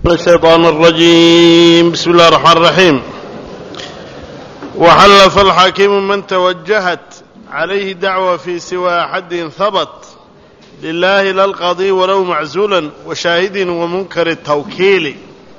الشيطان الرجيم بسم الله الرحمن الرحيم وحلف الحاكم من توجهت عليه دعوة في سوى حد ثبت لله لا القاضي ولو معزولا وشاهد ومنكر التوكيل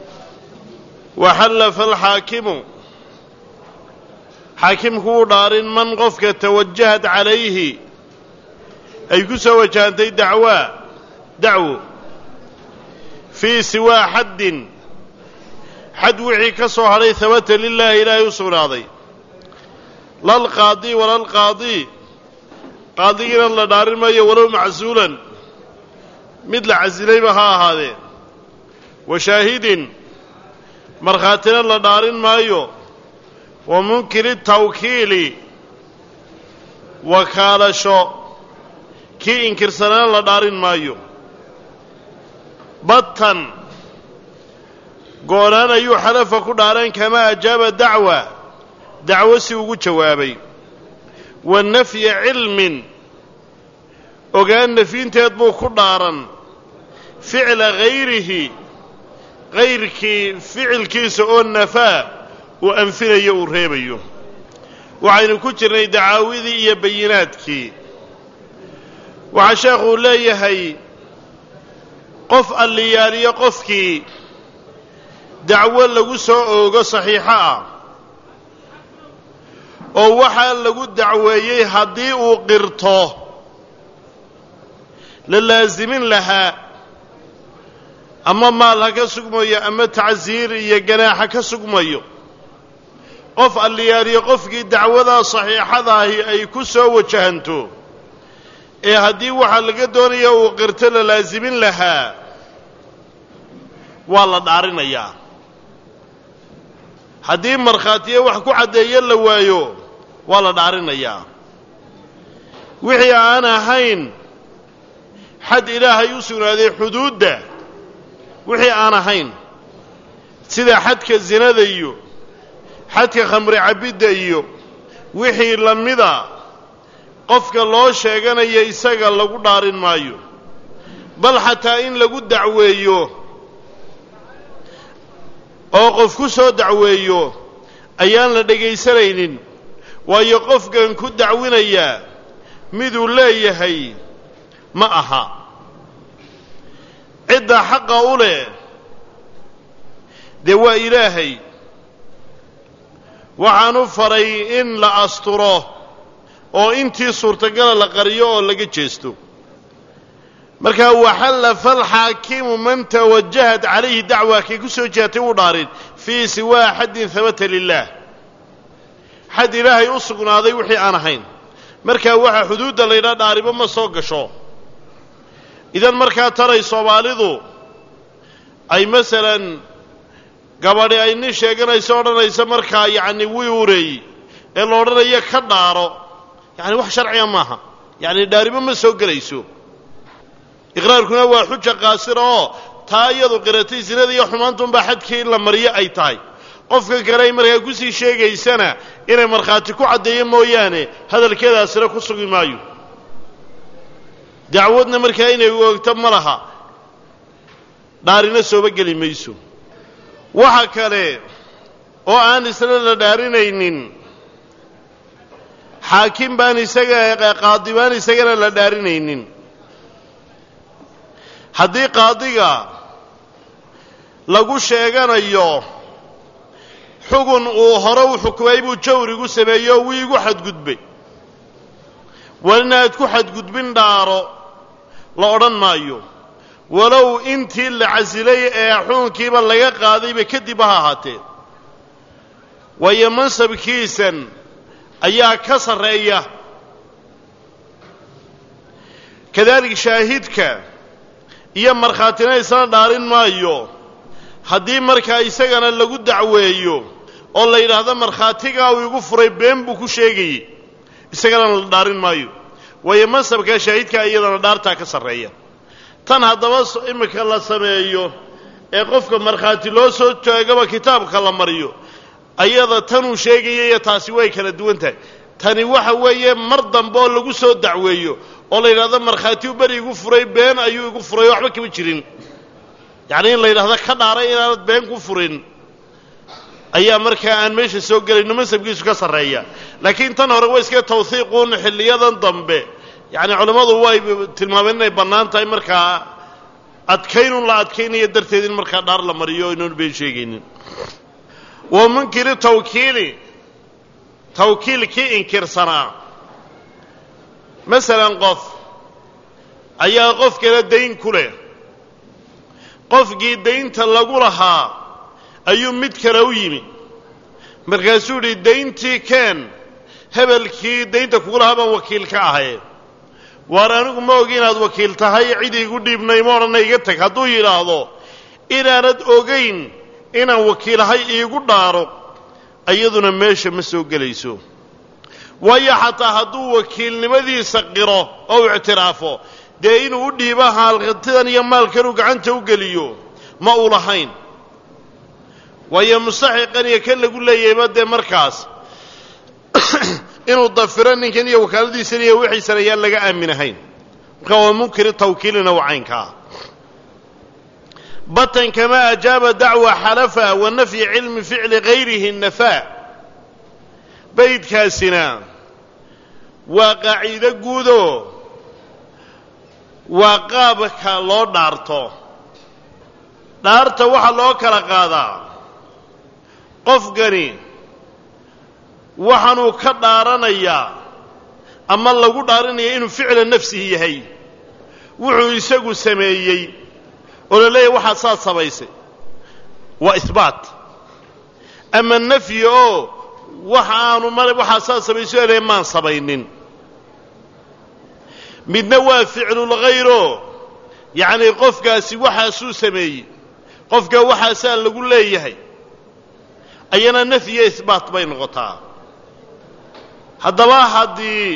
وحلف الحاكم xaakimku u dhaarin man qofka tawajahad calayhi ay ku soo wajahantay dacwaa dacwo fii siwaa xaddin xad wixii ka soo hadhay habata lilaahi ilaahay u sugnaaday lalqaadi walalqaadii qaadigiina la dhaarin maayo walow macsuulan mid la casilayba ha ahaadee wa shaahidin markhaatina la dhaarin maayo wa munkiri tawkiili wakaalasho kii inkirsanana la dhaarin maayo batan goonaan ayuu xalafa ku dhaaran kamaa ajaaba dacwa dacwo si ugu jawaabay wa nafya cilmin ogaan nafyinteed buu ku dhaaran ficla hayrihi hayrkii ficilkiisa oo nafaa uu anfinayo uu reebayo waxaynu ku jirnay dacaawidii iyo bayinaadkii waxaa sheekhuu leeyahay qof alliyaaliyo qofkii dacwo lagu soo oogo saxiixo ah oo waxaa lagu dacweeyey haddii uu qirto la laasimin lahaa ama maal ha ka sugmayo ama tacsiir iyo ganaaxa ka sugmayo qof alliyaaliyo qofkii dacwadaa saxiixadaahi ay ku soo wajahanto ee haddii waxaa laga doonaya uu qirto la laasimin lahaa waa la dhaarinayaa haddii markhaatiyo wax ku caddeeyo la waayo waa la dhaarinayaa wixii aan ahayn xad ilaahay u sugnaaday xuduudda wixii aan ahayn sida xadka sinada iyo xadka khamri cabbidda iyo wixii la mida qofka loo sheeganaya isaga lagu dhaarin maayo bal xataa in lagu dacweeyo oo qof ku soo dacweeyo ayaan la dhegaysanaynin waayo qofkan ku dacwinayaa miduu leeyahay ma aha cidda xaqa u leh dee waa ilaahay waxaanu faray in la asturo oo intii suurtagala la qariyo oo laga jeesto markaa waxallafa alxaakimu man tawajahat calayhi dacwa kay ku soo jehatay uu dhaarin fii siwaa xaddin habata lilaah xad ilaahay u sugnaaday wixii aan ahayn markaa waxaa xuduudda laydhaa dhaaribo ma soo gasho idan markaa taray soomaalidu ay masalan gabadhi ay nin sheeganayso odhanaysa markaa yacni wiureey ee la odhanayo ka dhaaro yacni wax sharciga maaha yacni dhaaribo ma soo gelayso iqraarkuna waa xuja qaasira oo taa iyadu qiratay sinada iyo xumaantunbaa xadkii in la mariyo ay tahay qofka kale ay markaa kusii sheegaysana inay markhaati ku caddeeyo mooyaane hadalkeedaasina ku sugi maayo dacwadna markaa inay oogto ma laha dhaarina sooba geli mayso waxa kale oo aan isna la dhaarinaynin xaakim baan isaga qaadi baan isagana la dhaarinaynin haddii qaadiga lagu sheeganayo xugun uu hore u xukumay buu jawrigu sameeyey oo wii igu xadgudbay walina aad ku xadgudbin dhaaro la odhan maayo walow intii la casilay ee xukunkiiba laga qaadayba kadib ha ahaatee waayo mansabkiisan ayaa ka sarreeya kadalik shaahidka iyo markhaatina isna dhaarin maayo haddii markaa isagana lagu dacweeyo oo la yidhaahdo markhaatigaa uu igu furay been buu ku sheegayey isagana la dhaarin maayo waayo mansabkaa shaahidka iyadana dhaartaa ka sarreeya tan haddaba iminka la sameeyo ee qofka markhaati loo soo joogaba kitaabka la mariyo ayada tanuu sheegaya iyo taasi way kala duwan tahay tani waxa weeye mar dambe oo lagu soo dacweeyo oo la yidhahdo markhaatiyu beri igu furay been ayuu igu furay waxba kama jirin yacni in la yidhahdo ka dhaaray inaanad been ku furin ayaa markaa aan meesha soo gelayno masabkiisu ka sarreeya laakiin tan hore waa iska tawhiiquun xilliyadan dambe yacni culammadu way tilmaameen inay bannaan tahay markaa adkaynun la adkaynayo darteed in markaa dhaar la mariyo o inoon been sheegaynin wa munkiri tawkiili tawkiilkii inkirsanaa masalan qof ayaa qof kale dayn ku leh qofkii daynta lagu lahaa ayuu mid kale u yimi markaasuu yidhi dayntii keen hebelkii daynta kugu lahaa baan wakiil ka ahay waar anigu ma ogi inaad wakiil tahay cid iigu dhiibnay ma odhanna iga tag hadduu yidhaahdo inaanad ogayn inaan wakiilahay iigu dhaaro iyaduna meesha ma soo gelayso waayo xataa hadduu wakiilnimadiisa qiro oo u ictiraafo dee inuu u dhiibo haalqintidan iyo maalkanuu gacanta u geliyo ma uu lahayn waayo mustaxiqan iyo kan lagu leeyahayba dee markaas inuu dafiro ninkan iyo wakaaladiisan iyo wixiisan ayaan laga aaminahayn marka waa munkiri tawkiilina waa caynkaa batan kama ajaaba dacwa xalafa wa nafyi cilmi ficli gayrihi nafaa baydkaasina waa qaaciido guudoo waa qaabka loo dhaarto dhaarta waxaa loo kala qaadaa qofkani waxaanuu ka dhaaranayaa ama lagu dhaaranaya inuu ficla nafsihi yahay wuxuu isagu sameeyey oo la leeyahy waxaad saad samaysay waa ihbaat ama nafyi oo waxa aanu male waxaad saad samaysay o leeyahy maan samaynin midna waa ficlulghayro yacnii qofkaasi waxaasuu sameeyey qofka waxaasaa lagu leeyahay ayana nafyiyo ihbaat bay noqotaa haddaba haddii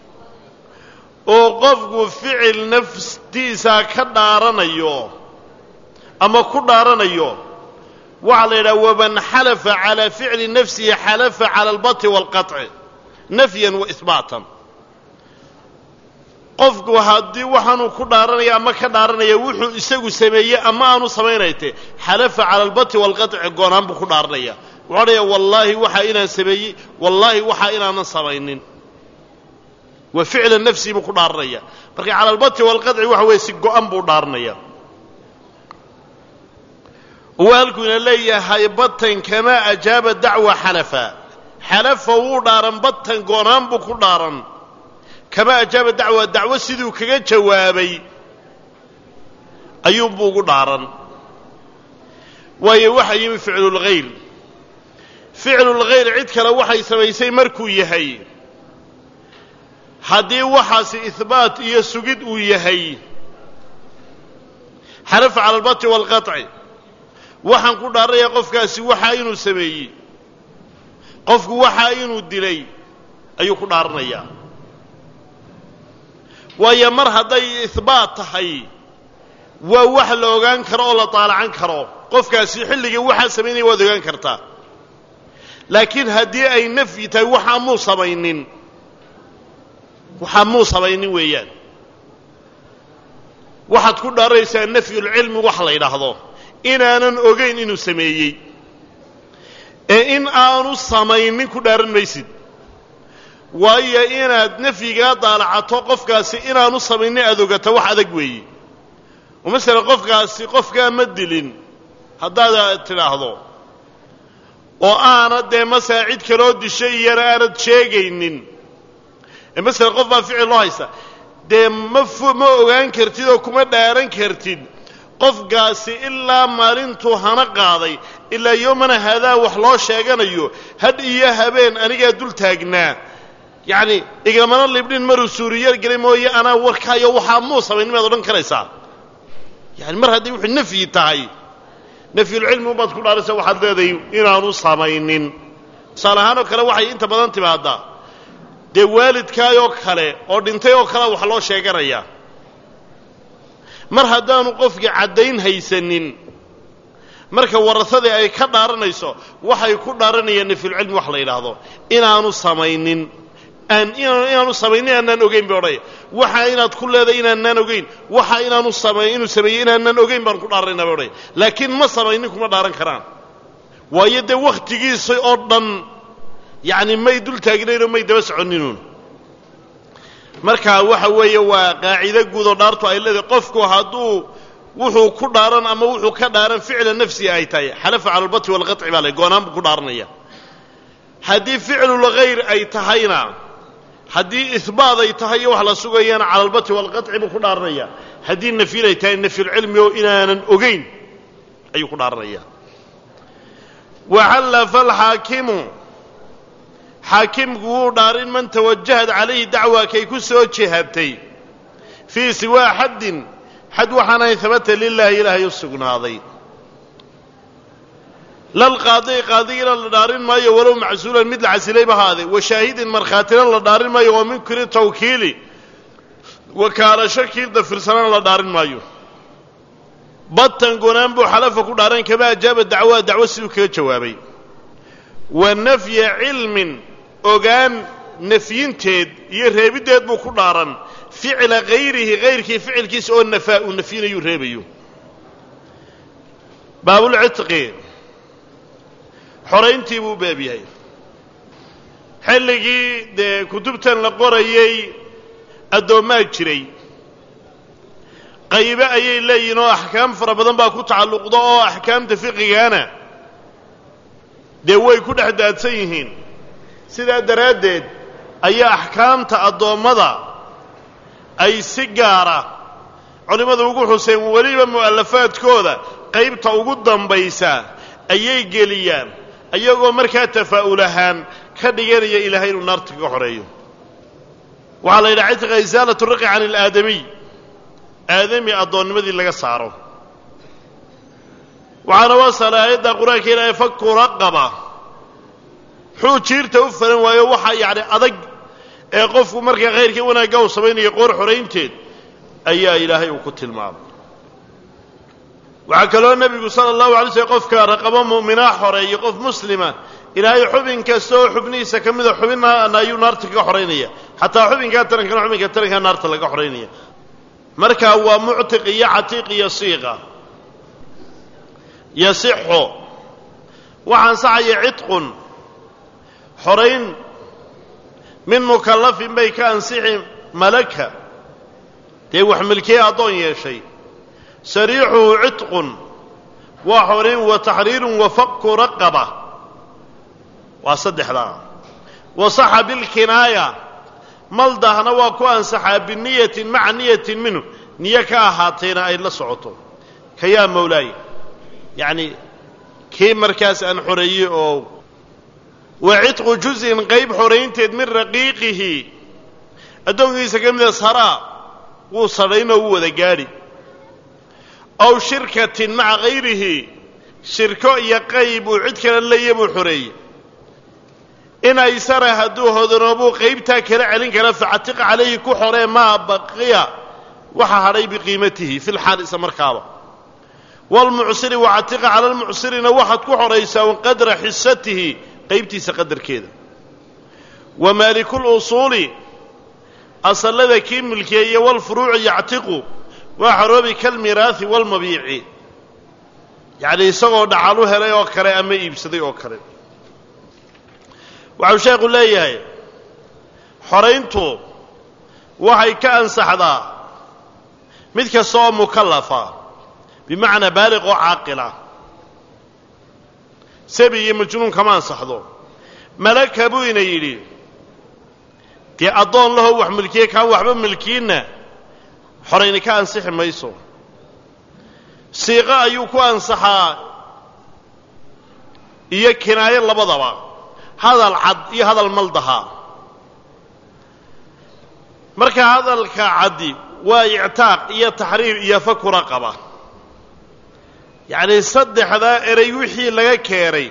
uu qofku ficil naftiisa ka dhaaranayo ama ku dhaaranayo waxaa la yidhaha waman xalafa calaa ficli nafsihi xalafa cala albati waalqaطci nafyan wa ihbaatan qofku haddii waxaanuu ku dhaaranaya ama ka dhaaranaya wuxuu isagu sameeyey ama aanu samaynayte xalafa cala albati waalqaطci goonaan buu ku dhaaranaya wuxuu odhaya wallaahi waxaa inaan sameeyey wallaahi waxaa inaanan samaynin waa ficla nafsii buu ku dhaaranaya marka cala albati waalqaطci waxa weeye si go-an buu dhaaranaya waa halkuuna leeyahay batan kamaa ajaaba dacwa xalafa xalafa wuu dhaaran batan goonaan buu ku dhaaran kamaa ajaaba dacwa dacwo siduu kaga jawaabay ayuunbuu ugu dhaaran waayo waxaa yimi ficlulghayr ficlulghayr cid kale waxay samaysay markuu yahay haddii waxaasi ihbaat iyo sugid uu yahay xalafa cala albati waalqaطci waxaan ku dhaaranayaa qofkaasi waxaa inuu sameeyey qofku waxaa inuu dilay ayuu ku dhaaranayaa waayo mar hadday ihbaat tahay waa wax la ogaan karo oo la taalacan karo qofkaasi xilligii waxaa samaynaya waad ogaan kartaa laakiin haddii ay nafyi tahay waxaa muu samaynin waxaa muu samaynin weeyaan waxaad ku dhaaranaysaa nafyulcilmi wax la yidhaahdo inaanan ogayn inuu sameeyey ee in aanu samaynin ku dhaaran maysid waayo inaad nafyigaa daalacato qofkaasi inaanu samaynin aad ogata wax adag weeye oo masalan qofkaasi qofkaa ma dilin haddaad tidhaahdo oo aanad dee masala cid kaloo dishay iyana aanad sheegaynin ee masalan qof baa ficil loo haysta dee ma f ma ogaan kartid oo kuma dhaaran kartid qofkaasi ilaa maalintuu hana qaaday ilaa yoomana haadaa wax loo sheeganayo hadh iyo habeen anigaa dul taagnaa yacni iglamana libdhin maruu suuriya gelay mooye anaa warkaayo waxaa muu samayn maad odhan karaysaa yani mar hadday wuxuu nafyi tahay nafyulcilmi ubaad ku dhaaraysa waxaad leedahay inaanu samaynin tusaale ahaan oo kale waxay inta badan timaadaa dee waalidkaayoo kale oo dhintay oo kalea wax loo sheeganayaa mar haddaanu qofkii caddayn haysanin marka warasadii ay ka dhaaranayso waxay ku dhaaranayaan nafyulcilmi wax la yidhaahdo inaanu samaynin aan inaanu samaynin aanaan ogeyn bay odhanaya waxa inaad ku leedahay inaanaan ogeyn waxa inaanu samay inuu sameeyey inaanaan ogeyn baan ku dhaaranaynaa bay odhanaya laakiin ma samaynin kuma dhaaran karaan waayo dee wakhtigiisa oo dhan yacni may dul taagnaynoo may daba soconninuun marka waxa weeye waa qaacido guud oo dhaartu ay leedahay qofku hadduu wuxuu ku dhaaran ama wuxuu ka dhaaran ficla nafsiga ay tahay xalafa cala albati walqaطci baa le goonaan buu ku dhaaranaya haddii ficlulghayr ay tahayna haddii ihbaat ay tahay iyo wax la sugayana cala albati walqaطci buu ku dhaaranaya haddii nafyin ay tahay nafyulcilmi oo inaanan ogeyn ayuu ku dhaaranaya waxallafa alxaakimu xaakimku wuu dhaarin man tawajahad calayhi dacwa kay ku soo jihabtay fii siwaa xaddin xad waxaan ahayn habata lilaahi ilaahay u sugnaaday lalqaadi qaadigina la dhaarin maayo walow macsuulan mid la casilayba haade wa shaahidin markhaatina la dhaarin maayo oo min kuli tawkiili wakaalasho kii dafirsanana la dhaarin maayo batan gonaan buu xalafa ku dhaaran kama ajaaba dacwaa dacwo siduu kaga jawaabay wa nafya cilmin ogaan nafyinteed iyo reebiddeed buu ku dhaaran ficla hayrihi hayrkii ficilkiisa oo nafaa uu nafyinayuu reebayo baabulcitqi xorayntii buu baab yahay xilligii dee kutubtan la qorayay addoommaa jiray qaybe ayay leeyihin oo axkaam fara badan baa ku tacalluqda oo axkaamta fiqigaana dee way ku dhex daadsan yihiin sidaa daraaddeed ayaa axkaamta addoommada ay si gaara culimmadu ugu xuseen weliba mu'alafaadkooda qaybta ugu dambaysa ayay geliyaan iyagoo markaa tafaa'ul ahaan ka dhiganaya ilaahay inuu naarta kaga xoreeyo waxaa la yidhaha cidqa isaalatu riqi can ilaadamiy aadami addoonnimadii laga saaro waxaana wasala aayadda qur-aanka ilaahay faku raqaba xuu jiirta u falan waayo waxa yacni adag ee qofku markaa khayrkii wanaagga uu samaynayo qoor xoraynteed ayaa ilaahay uu ku tilmaamay waxaa kaloo nebigu sala allahu alay slm qofka raqabo mu'minaa xoreeyo qof muslima ilaahay xubin kasta oo xubnihiisa ka mida xubinna ayuu naarta kaga xoraynaya xataa xubinkaa tarankana xubinka tarankaa naarta laga xoraynaya marka waa muctiq iyo catiiq iyo siiqa yasixu waxaa ansaxaya cidqun xorayn min mukallafin bay ka ansixi malaka dee wax milkiye addoon yeeshay sariixuhu cidqun waa xorayn wa taxriirun wa faku raqaba waa saddexdaa wa saxa bilkinaaya maldahna waa ku ansaxaa biniyatin maca niyatin minhu niyo ka ahaatayna ay la socoto ka yaa mawlaay yacni kii markaas aan xoreeyey oo wa cidqu juz'in qayb xoraynteed min raqiiqihi addoonkiisa ka mida saraa wuu sadhaynoo wuu wada gaadhi aw shirkatin maca hayrihi shirko iyo qayb uu cid kale leeya buu xoreeyey in aysara hadduu hodanoobuu qaybtaa kala celin kara facatiqa calayhi ku xoree maa baqiya waxa hadhay biqiimatihi fi lxaal isa markaaba waalmucsiri wacatiqa cala almucsirina waxaad ku xoraysaa qadra xisatihi qaybtiisa qadarkeeda wa maalikulusuuli asallada kii milkeeye walfuruuci yactiqu waa xoroobi kalmiraahi walmabiici yacni isagoo dhacal u helay oo kale ama iibsaday oo kale waxau sheekhu leeyahay xorayntu waxay ka ansaxdaa mid kasta oo mukallafa bimacnaa baaliq oo caaqila sabi iyo majnuun kama ansaxdo malaka buu ina yidhi dee addoon lahoo wax milkiye kaan waxba milkiinna xorayni ka ansixi mayso siiqo ayuu ku ansaxaa iyo kinaayo labadaba hadal cad iyo hadal maldaha marka hadalka caddi waa ictaaq iyo taxriir iyo faku raqaba yacnii saddexdaa erey wixii laga keenay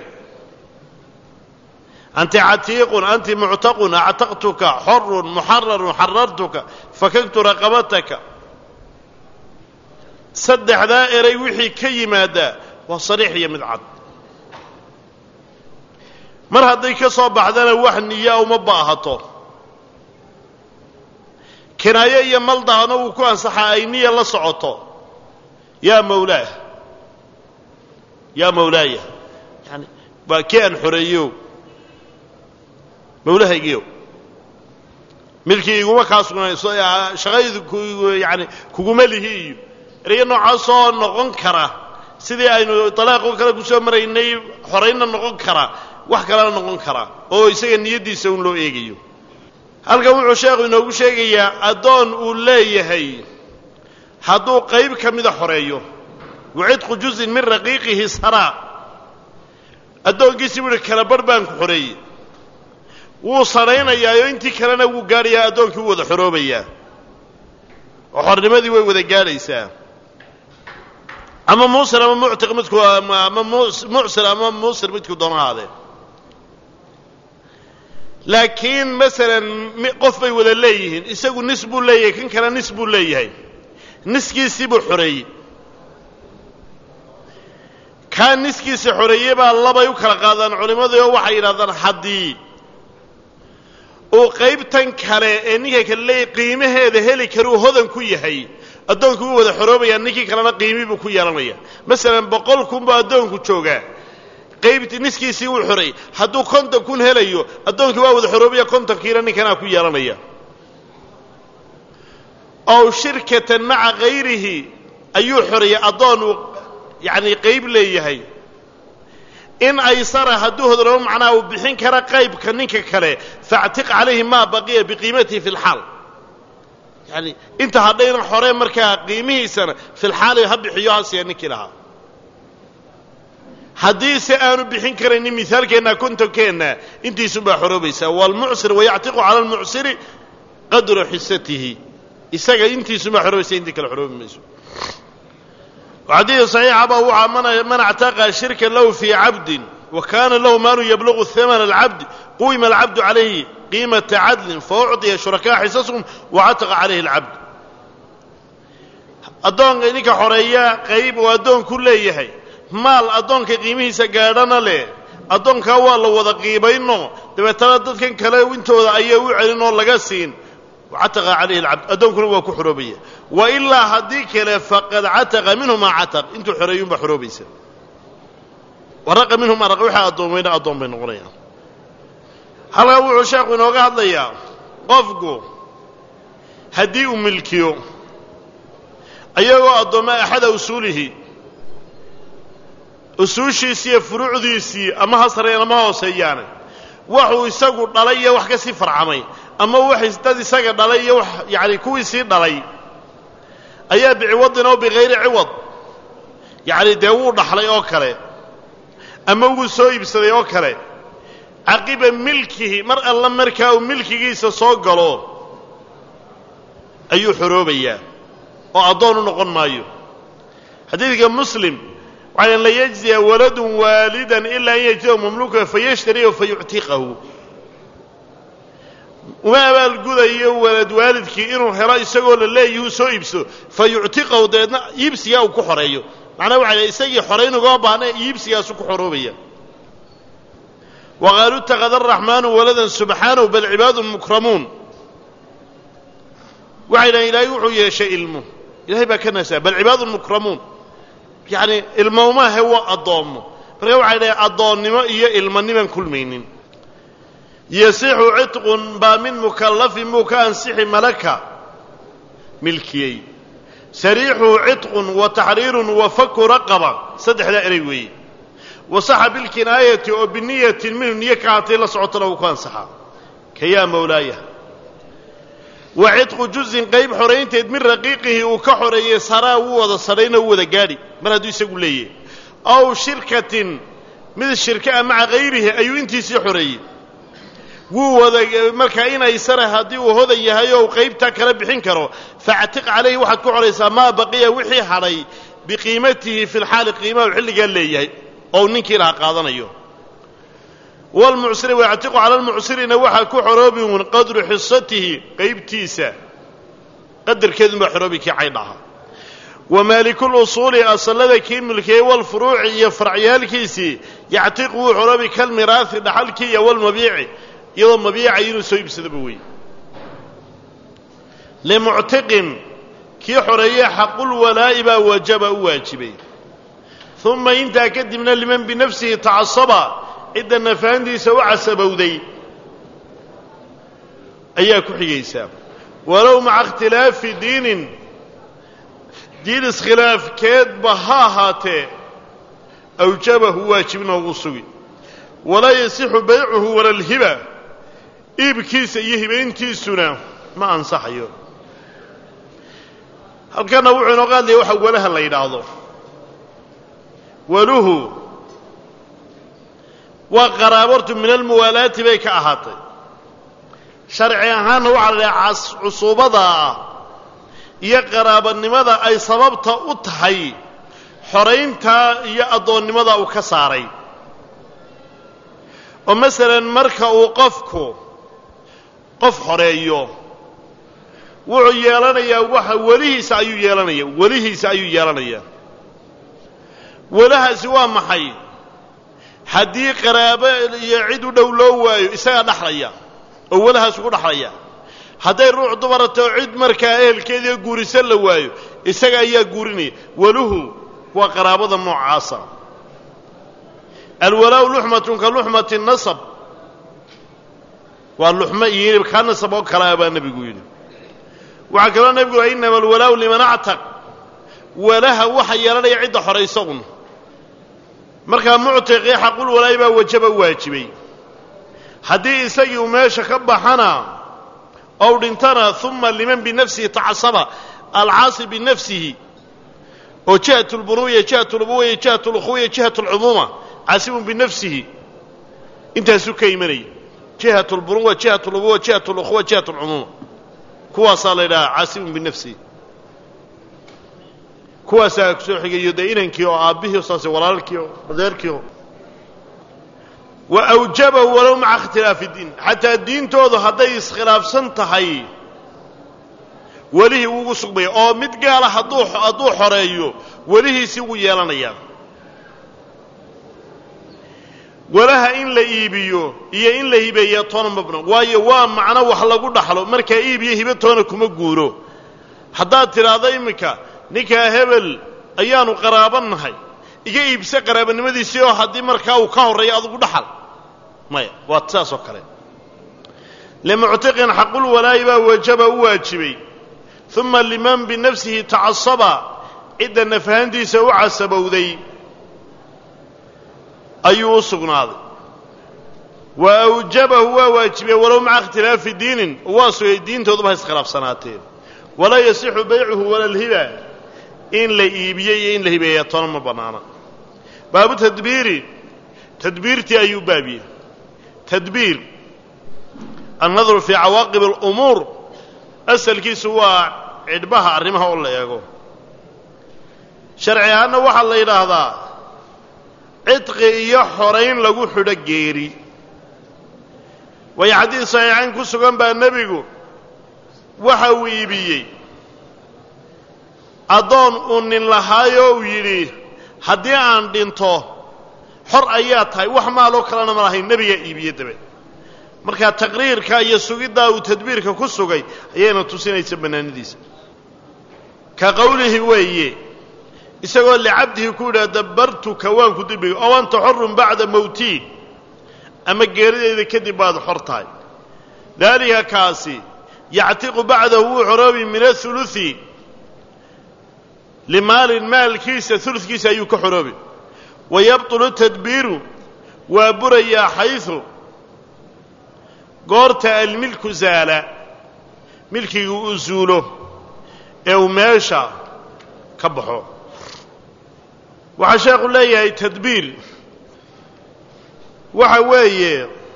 anti catiiqun anti muctaqun actaqtuka xorun muxararun xarartuka fakagtu raqabataka saddexdaa erey wixii ka yimaaddaa waa sariix iyo mid cad mar hadday ka soo baxdana wax niyaa uma baahato kinaayo iyo maldahana wuu ku ansaxaa ay niya la socoto yaa mawlaah yaa mawlaaya yani waa kii aan xoreeyo mawlahaygiyo milkii iguma kaa sugnayso shaqaydu yani kuguma lihi iyo erayo noocaasoo noqon kara sidii aynu dalaaqoo kale kusoo maraynay xoraynna noqon kara wax kalena noqon kara oo isaga niyaddiisa un loo eegayo halkan wuxuu sheekhu inoogu sheegayaa addoon uu leeyahay hadduu qayb ka mida xoreeyo wacidqu juzin min raqiiqihi saraa addoonkiisii buu ihi kala barh baan ku xoreeyey wuu sadhaynayaayo intii kalena wuu gaadhayaa addoonkii u wada xoroobayaa oo xornimadii way wada gaadhaysaa ama muusir ama muctiq midku ama mucsir ama muusir midku doona ahaadee laakiin masalan qof bay wada leeyihiin isagu nis buu leeyahay kan kale nis buu leeyahay niskiisii buu xoreeyey kaa niskiisa xoreeyey baa labay u kala qaadaan culimmadii oo waxay yidhahdaan haddii uu qaybtan kale ee ninka kale leeyahy qiimaheeda heli karuu hodan ku yahay addoonku wuu wada xoroobayaa ninkii kalena qiimii buu ku yeelanaya masalan boqol kun buu addoonku joogaa qaybti niskiisii wuu xoreeyey hadduu konton kun helayo addoonkii waa wada xoroobaya kontonkiina ninkanaa ku yeelanaya ow shirkatan maca hayrihi ayuu xoreeyey addoon uu yacanii qayb leeyahay in aysara hadduu hodroobo macnaha uu bixin kara qaybka ninka kale faactiq calayhi maa baqiya biqiimatihi fi lxaal yani inta hadhayna xore markaa qiimihiisana filxaali ha bixiyo ha siiya ninkii lahaa haddiise aanu bixin karaynin mihaalkeenna kontonkeenna intiisunbaa xoroobaysaa waalmucsir wayactiqu cala almucsiri qadra xisatihi isaga intiisunbaa xoroobaysa intii kale xoroobi mayso xadiid صaxiixa baa waxaa man اctaqa shirka lahu fii cabdin wa kana lahu maalu yablugu hamana اlcabdi quyima alcabdu calayhi qiimata cadlin faucطiya shurakaa xisasahum wacataqa calayhi اlcabd addoonka ninka xoreeya qayb uu addoonku leeyahay maal addoonka qiimihiisa gaadhana leh addoonkaa waa la wada qiimayno dabeetana dadkan kale intooda ayaa u celin oo laga siin cataqa calayhi alcabd addoonkuna waa ku xoroobaya wa ilaa haddii kale faqad cataqa minhu maa cataq intuu xoreeyuunbaa xoroobaysa waraqa minhu maa raqa waxaa addoomayna addoon bay noqonayaan halkaa wuxuu sheekhu inooga hadlayaa qofku haddii uu milkiyo ayagoo addooma axada usuulihi usuushiisii iyo furuucdiisii ama ha sarreeyaan ama ha hooseeyaane waxuu isagu dhalay iyo wax ka sii farcamay ama wax dad isaga dhalay iyo wax yacani kuwii sii dhalay ayaa biciwadin oo bikayri ciwad yacni dee wuu dhaxlay oo kale ama wuu soo iibsaday oo kale caqiba milkihi mar alla markaa uu milkigiisa soo galo ayuu xoroobayaa oo addoon u noqon maayo xadiidka muslim waxaa la yajziya waladun waalidan ilaa an yajziyahu mamluuka fayashtariyahu fayuctiqahu uma abaalgudayo walad waalidkii inuu helo isagoo la leeyahuu soo iibso fa yuctiqahu dabeedna iibsigaa uu ku xoreeyo macnaha waxa lay isagii xorayn ugama baahna iibsigaasu ku xoroobaya waqaaluu itakada araxmaanu waladan subxaanahu bal cibaadun mukramuun waxay dhahen ilaahay wuxuu yeeshay ilmo ilahay baa ka nasaa bal cibaadun mukramuun yacni ilmomaahe waa addoommo marka waxay dhahen addoonnimo iyo ilmaniman kulmaynin yasixu cidqun baa min mukallafin muu ka ansixi malaka milkiyey sariixuhu cidqun wa taxriirun wa faku raqaba saddexdaa eray weeye wasaxa bilkinaayati oo biniyatin minhu niyo ka hatay la socotona wuu ku ansaxaa ka yaa mawlaaya wa cidqu juzin qayb xoraynteed min raqiiqihi uu ka xoreeyey saraa wuu wada sadhayna u wada gaadhi mar hadduu isagu leeyahay aw shirkatin mid shirkaa maca hayrihi ayuu intiisii xoreeyey wuu wada markaa inaysana haddii uu hodan yahay oo uu qaybtaa kala bixin karo faactiq calayhi waxaad ku xoraysaa maa baqiya wixii hadhay biqiimatihi fi lxaali qiimahu xilligaa leeyahay oo uu ninkii laha qaadanayo wlmucsiri wayactiqu cala lmucsirina waxaa ku xoroobi uun qadru xisatihi qaybtiisa qadarkeedunbaa xoroobi kii caydhaha wa maalikulusuuli asallada kii milkiyey walfuruuci iyo farcyaalkiisii yactiqu wuu xoroobi kalmiraasi dhaxalkii iyo walmabiici iyadoo mabiica inuu soo iibsadaba wey limuctiqin kii xoreeye xaqulwalaa'i baa wajaba u waajibay uma intaa kadibna liman binafsihi tacasaba cidda nafahantiisa u casabowday ayaa ku xigaysaa walow maca ikhtilaafi diinin diin iskhilaafkeedba ha ahaatee awjabahu waajibna ugu sugi walaa yasixu baycuhu wala alhiba iibkiisa iyo hibayntiisuna ma ansaxayo halkanna wuxuu inooga hadlaya waxa walaha la yidhaahdo waluhu waa qaraabortu min almuwaalaati bay ka ahaatay sharci ahaanna waxaa la dhaha cusuubada ah iyo qaraabanimada ay sababta u tahay xorayntaa iyo addoonnimada uu ka saaray oo masalan marka uu qofku qof xoreeyo wuxuu yeelanayaa waxa welihiisa ayuu yeelanaya welihiisa ayuu yeelanayaa welahaasi waa maxay haddii qaraabo iyo cid u dhow loo waayo isagaa dhaxlaya oo welahaas ugu dhaxlaya hadday ruux dumarata oo cid markaa ehelkeediio guurisa la waayo isaga ayaa guurinaya weluhu waa qaraabada noocaasa alwalaau luxmatun ka luxmati nasab waa luxmo iyo hilib kaa nasab oo kalea baa nebigu yidhi waxaa kaloo nebigu laha innama alwalaau liman actaq walaha waxa yeelanaya cidda xoraysagun markaa muctiqii xaqul walaayi baa wajaba waajibay haddii isagii uu meesha ka baxana ou dhintana uma liman binafsihi tacasaba alcaasi binafsihi oo jihat lbunuwiya jihat lubuwiya jihat lukhuwiya jihat lcumuuma caasibun binafsihi intaasuu ka imanaya jihat lbunuwa jihat lubuwa jihat lukhuwa jihat lcumuuma kuwaasaa la yidhaha caasibun binafsihi kuwaasaa kusoo xigayo dee inankii oo aabbihii saase walaalkii oo adeerkii oo wa awjabahu walow maca ikhtilaafi diin xataa diintoodu hadday iskhilaafsan tahay welihii ugu sugmaya oo mid gaala hadduu hadduu xoreeyo welihiisii ugu yeelanayaa walaha in la iibiyo iyo in la hibeeya toona ma bano waayo waa macno wax lagu dhaxlo markaa iib iyo hibe toona kuma guuro haddaad tidhaahdo iminka ninkaa hebel ayaanu qaraaban nahay iga iibse qaraabanimadiisii oo haddii markaa uu ka horreeyo adugu dhaxal maya waa saas oo kale limuctiqin xaqulwalaa'i baa wajaba u waajibay uma liman binafsihi tacasaba cidda nafahantiisa u casabowday ayuu u sugnaaday wa awjabahu waa waajibay walow maca ikhtilaafi diinin waa sugay diintooduba ha iskhilaafsanaateen walaa yasixu baycuhu wala alhiba in la iibiye iyo in la hibeeya toona ma bannaana baabu tadbiiri tadbiirtii ayuu baabiyey tadbiir annadru fii cawaaqib alumuur asalkiisu waa cidhbaha arrimaha oo la eego sharci ahaanna waxaa la yidhaahdaa cidqi iyo xorayn lagu xidho geeri waayo xadiis saxiixayn ku sugan baa nebigu waxa uu iibiyey addoon uu nin lahaayoo uu yidhi haddii aan dhinto xor ayaa tahay wax maaloo kalena ma lahayn nebigaa iibiye dabe markaa taqriirka iyo sugiddaa uu tadbiirka ku sugay ayayna tusinaysa bannaanidiisa ka qowlihi weeye isagoo licabdihi ku yidhaha dabbartuka waan ku dibiga oo anta xorun bacda mowtii ama geeridayda kadib baad xor tahay daalika kaasi yactiqu bacdahu wuu xoroobi min athuluthi limaalin maalkiisa uludkiisa ayuu ka xoroobi wa yabطulu tadbiiru waa burayaa xayثu goorta almilku zaala milkigu uu zuulo ee uu meesha ka baxo waxaa sheekhu leeyahay tadbiir waxa weeye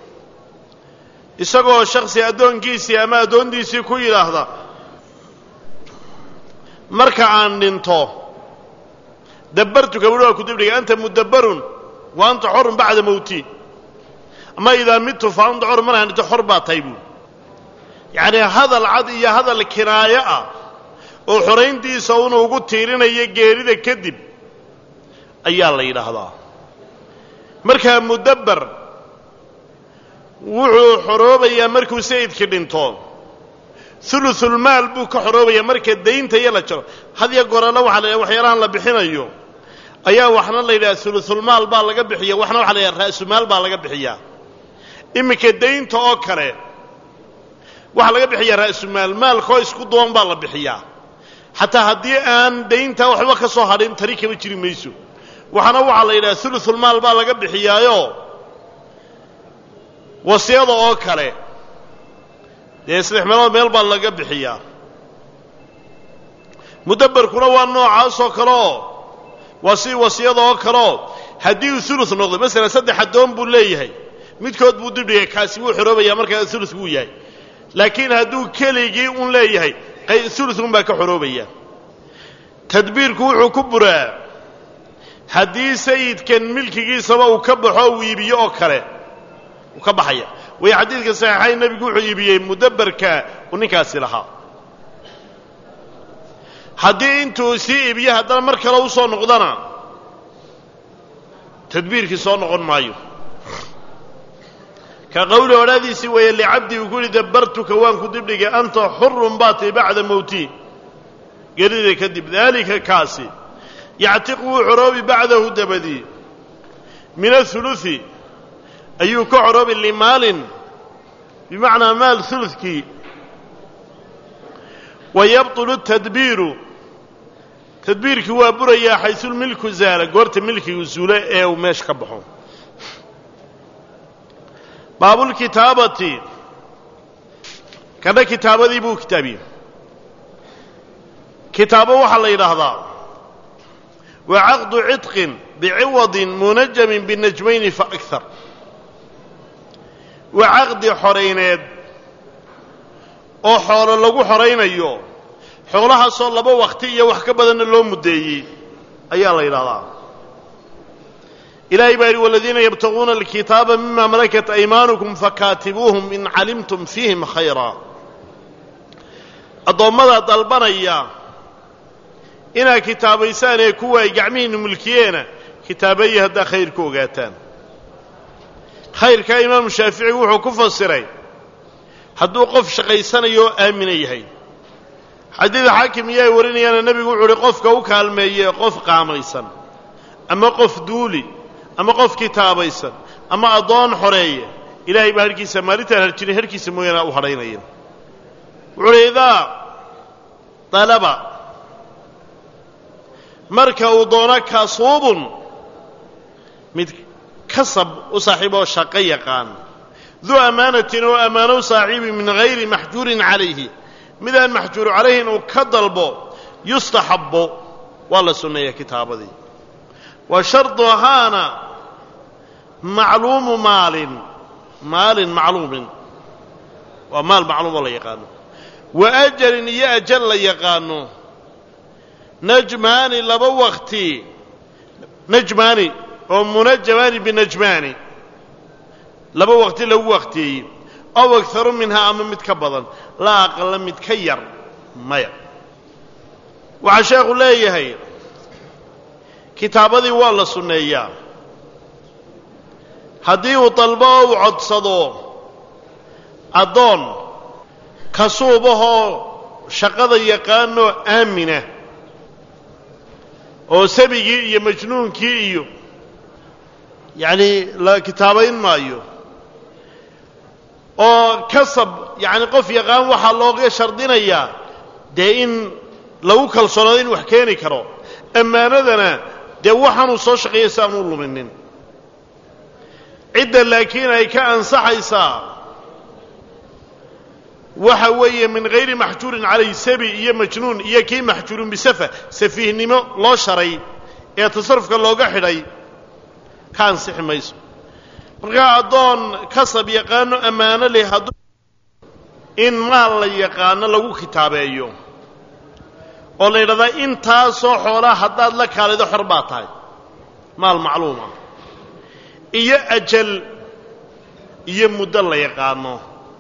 isagoo shaksi addoonkiisii ama addoontiisii ku yidhaahda marka aan dhinto dabbartuka buhi waa ku dibdhiga anta mudabbarun wa anta xorun bacda mowti ama idaa midtu fa anta xorun markaan dhinto xor baa tahay buui yacnii hadal cad iyo hadal kinaayo ah oo xorayntiisa una ugu tiirinayo geerida kadib ayaa la yidhaahdaa markaa mudabbar wuxuu xoroobayaa markuu sayidkii dhinto ulusulmaal buu ka xoroobaya marka daynta iyo la jaro hadya goralla waxaa la yidhaha waxyaalahan la bixinayo ayaa waxna la yidhaha ulusulmaal baa laga bixiya waxna waxa la yidhaha ra'sumaal baa laga bixiyaa iminka daynta oo kale waxaa laga bixiyaa ra'sumaal maalkoo isku duwan baa la bixiyaa xataa haddii aan dayntaa waxba ka soo hadhin tari kama jiri mayso waxaana waxaa la yidhaha ulusulmaal baa laga bixiyaayo wasiyada oo kale dee saddex meelood meel baa laga bixiyaa mudabbarkuna waa noocaasoo kaleoo waa si wasiyada oo kaleoo haddii uu ulu noqdo masalan saddex addoon buu leeyahay midkood buu dibdhigay kaasi wuu xoroobaya markaa ulu buu yahay laakiin hadduu keligii un leeyahay uluun baa ka xoroobaya tadbiirku wuxuu ku buraa haddii sayidkan milkigiisaba uu ka baxo uu iibiyo oo kale uu ka baxaya way xadiidka saxiixayn nebigu wuxuu iibiyey mudabbarka uu ninkaasi lahaa haddii intuu sii iibiyo haddana mar kale u soo noqdana tadbiirkii soo noqon maayo ka qowli odhaadiisii weeye licabdii uu ku yihi dabbartuka waan ku dibdhigay anta xurun baatay bacda mowtii gerida kadib daalika kaasi yactiqu wuu xoroobi bacdahu dabadii min auluثi ayuu ka xoroobi limaalin bimacnaa maal ulukii wa yabطulu tadbiiru tadbiirkii waa burayaa xaysulmilku zaala goorta milkigu zuulo ee uu meesha ka baxo baabulkitaabati kadha kitaabadii buu kitaabiyey kitaabo waxaa la yidhaahdaa wa caqdu cidqin biciwadin munajamin binajmayni faakar waa caqdi xorayneed oo xoolo lagu xoraynayo xoolahaasoo laba wakhti iyo wax ka badanna loo muddeeyey ayaa la yidhahdaa ilahay baa yidhi waladiina yabtaguuna alkitaaba mima malakat aymaanukum fakaatibuuhum in calimtum fiihim khayraa addoommada dalbanaya inaad kitaabaysaan ee kuwa ay gacmihiinnu mulkiyeena kitaabeeyi haddaa khayr ku ogaataan khayrkaa imaamu shaafici wuxuu ku fasiray hadduu qof shaqaysanayo oo aamina yahay xadiid xaakim iyo ay warinayaana nebigu wuxuu uhi qofka u kaalmeeye qof qaamaysan ama qof duuli ama qof kitaabaysan ama addoon xoreeya ilaahay baa harhkiisa maalintaan harjirin harhkiisa mooyaane u hadhaynaya wuxuu uhi idaa dalaba marka uu doono kasuubun mid kasab u saaxiiboo shaqo yaqaan duu ammaanatin oo ammaano u saaxiibi min hayri maxjuurin calayhi midaan maxjuuru calayhin uu ka dalbo yustaxabbo waa la sunneeyaa kitaabadii wa sharduhaana macluumu maalin maalin macluumin waa maal macluumoo la yaqaano wa ajalin iyo ajal la yaqaano najmaani laba wakti najmaani oo munajamaani binajmaani laba waqti lagu waqtiyeeyey aw agaru minhaa ama mid ka badan laa aqala mid ka yar maya waxaa sheekhu leeyahay kitaabadii waa la sunneeyaa haddii uu dalbo oo uu codsado addoon kasuubahoo shaqada yaqaanoo aamina oo sabigii iyo majnuunkii iyo yacni la kitaabayn maayo oo kasab yacni qof yaqaan waxaa looga shardinayaa dee in lagu kalsoonaado in wax keeni karo ammaanadana dee waxaanuu soo shaqeeyay si aan u luminin cidda laakiin ay ka ansaxaysaa waxa weeye min hayri maxjuurin calayh sabi iyo majnuun iyo kii maxjuurun bisafa safiihnimo loo sharay ee tasarufka looga xidhay ka ansixi mayso markaa addoon kasab yaqaano ammaano leh hadduu in maal la yaqaano lagu kitaabeeyo oo la yidhahdaa intaasoo xoolaa haddaad la kaalido xor baa tahay maal macluuma iyo ajal iyo muddo la yaqaano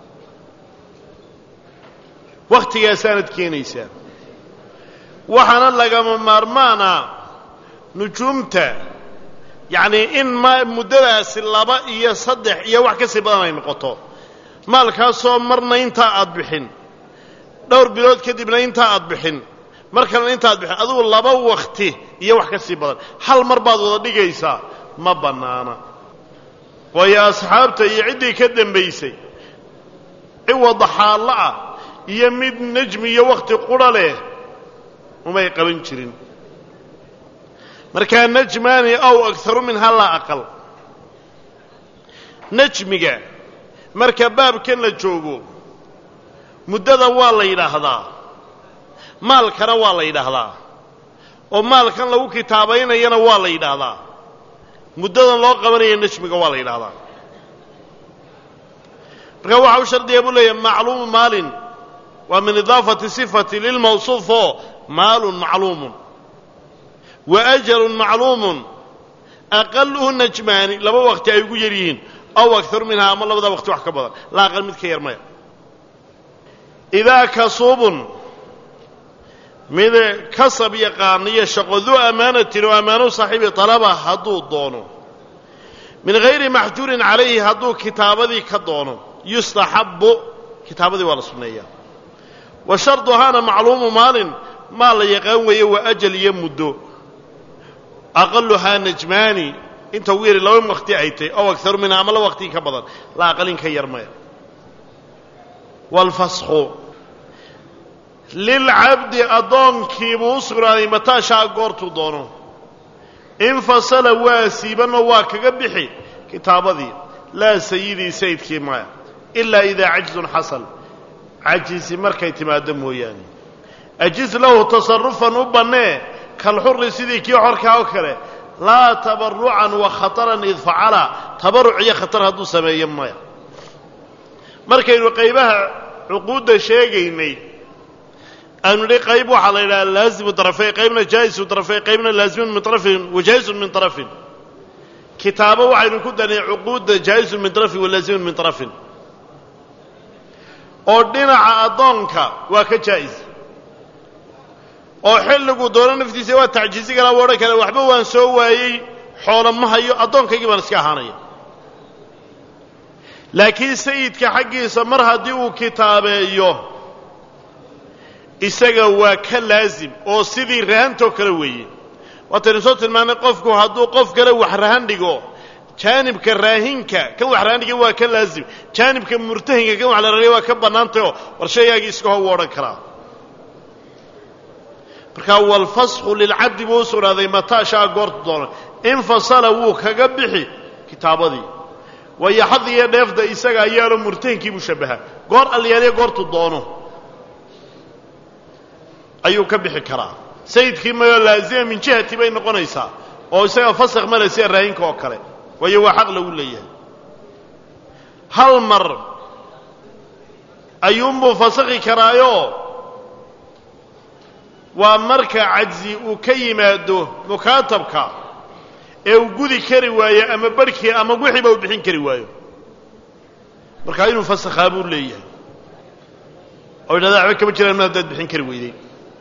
wakhtigaasaanad keenaysaa waxaana lagama maarmaana nujuumta yacnii in ma muddadaasi laba iyo saddex iyo wax ka sii badan ay noqoto maalkaasoo marna intaa aad bixin dhowr bilood kadibna intaa aad bixin mar kalena inta aad bixin adigu laba wakti iyo wax ka sii badan hal mar baad wada dhigaysaa ma bannaana waayo asxaabta iyo ciddii ka dambaysay ciwada xaallo ah iyo mid nejmi iyo wakhti qudha leh umay qaban jirin markaa najmaani aw akharu minha laa aqal najmiga marka baabkan la joogo muddada waa la yidhaahdaa maalkana waa la yidhaahdaa oo maalkan lagu kitaabaynayana waa la yidhaahdaa muddadan loo qabanaya najmiga waa la yidhaahdaa marka waxa u shardiya buu leeyahay macluumu maalin waa min idaafati sifati lilmawsuuf oo maalun macluumun wa ajalun macluumun aqaluhu najmaani laba waqti ay ugu yar yihiin aw akaru minhaa ama labada waqti wax ka badan la aqal mid ka yar maya idaa kasuubun mid kasab yaqaaniyo shaqo duu amaanatin oo ammaano saaxiibi talaba hadduu doono min hayri maxjuurin calayhi hadduu kitaabadii ka doono yustaxabbu kitaabadii waa la sunneeyaa wa sharduhaana macluumu maalin maal la yaqaan weeye waa ajal iyo muddo aqaluhaa najmaani inta ugu yari laba waqti ay tahy ow akaru minha ama laba waqtii ka badan la aqalin ka yar maya waalfasku lilcabdi addoonkiibuu u sugnaaday mataashaa goortuu doono infasala waa siibanoo waa kaga bixi kitaabadii laa sayidii sayidkii maya ilaa idaa cajzun xasal cajisi markay timaaddo mooyaane ajiz lahu tasarufan u bannee kalxuri sidii kii xorkaa oo kale laa tabarucan wa khataran id facala tabaruc iyo khatar hadduu sameeyo maya markaynu qaybaha cuquudda sheegaynay aanu nidhi qayb waxaa la yidhaha laazimu darafeyn qaybna jaa'isu darafeyn qaybna laazimun min arafin wa jaa'isun min arafin kitaabo waxaynu ku danay cuquudda jaa'isun min arafin wa laazimun min arafin oo dhinaca addoonka waa ka jaa'is oo xilliguu doono naftiisa waa tacjiisi karaa waa odhan kara waxba waan soo waayey xoola ma hayo addoonkaygii baan iska ahaanaya laakiin sayidka xaggiisa mar haddii uu kitaabeeyo isaga waa ka laasim oo sidii rahantoo kale weeye waataynu soo tilmaannay qofku hadduu qof kale wax rahan dhigo jaanibka raahinka kan wax rahan dhiga waa ka laasim jaanibka murtahinka kan wax la rariya waa ka bannaantayoo war shaygaagii iska ho wuu odhan karaa markaa walfasku lilcabdi buu u sugnaaday mataashaa goortu doono infasala wuu kaga bixi kitaabadii waayo xad iyo dheefda isaga ayaalo murtahinkiibuu shabbahaa goor alyaaliya goortu doono ayuu ka bixi karaa sayidkii mayoo laazima min jihati bay noqonaysaa oo isaga fasakh male sida raahinka oo kale waayo waa xaq lagu leeyahay hal mar ayuunbuu fasakhi karaayo waa marka cajzi uu ka yimaado mukaatabka ee uu gudi kari waayo ama barhkii ama wixiiba uu bixin kari waayo markaa inuu fasakhaa buu leeyahay oo yidhahda waxba kama jiraan ma haddaad bixin kari weyday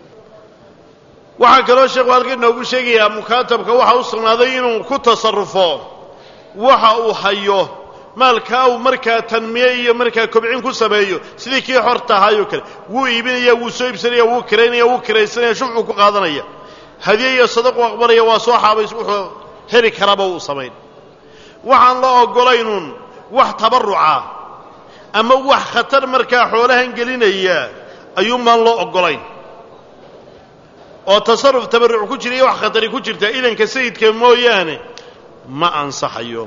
waxaa kaloo sheekhu halka inoogu sheegayaa mukaatabka waxa u sugnaaday inuu ku tasarufo waxa uu hayo maalkaa uu markaa tanmiye iyo markaa kobcin ku sameeyo sidii kii xorta ahaayoo kale wuu iibinaya wuu soo iibsanaya wuu kiraynaya wuu kiraysanaya shufcuu ku qaadanaya hadiye iyo sadaqu aqbalaya waa soo xaabays wuxuu heli karaba uu samayn waxaan la oggolaynun wax tabarruca ama wax khatar markaa xoolahan gelinaya ayuunbaan loo oggolayn oo tasarruf tabarruc ku jira iyo wax khatari ku jirta idanka sayidka mooyaane ma ansaxayo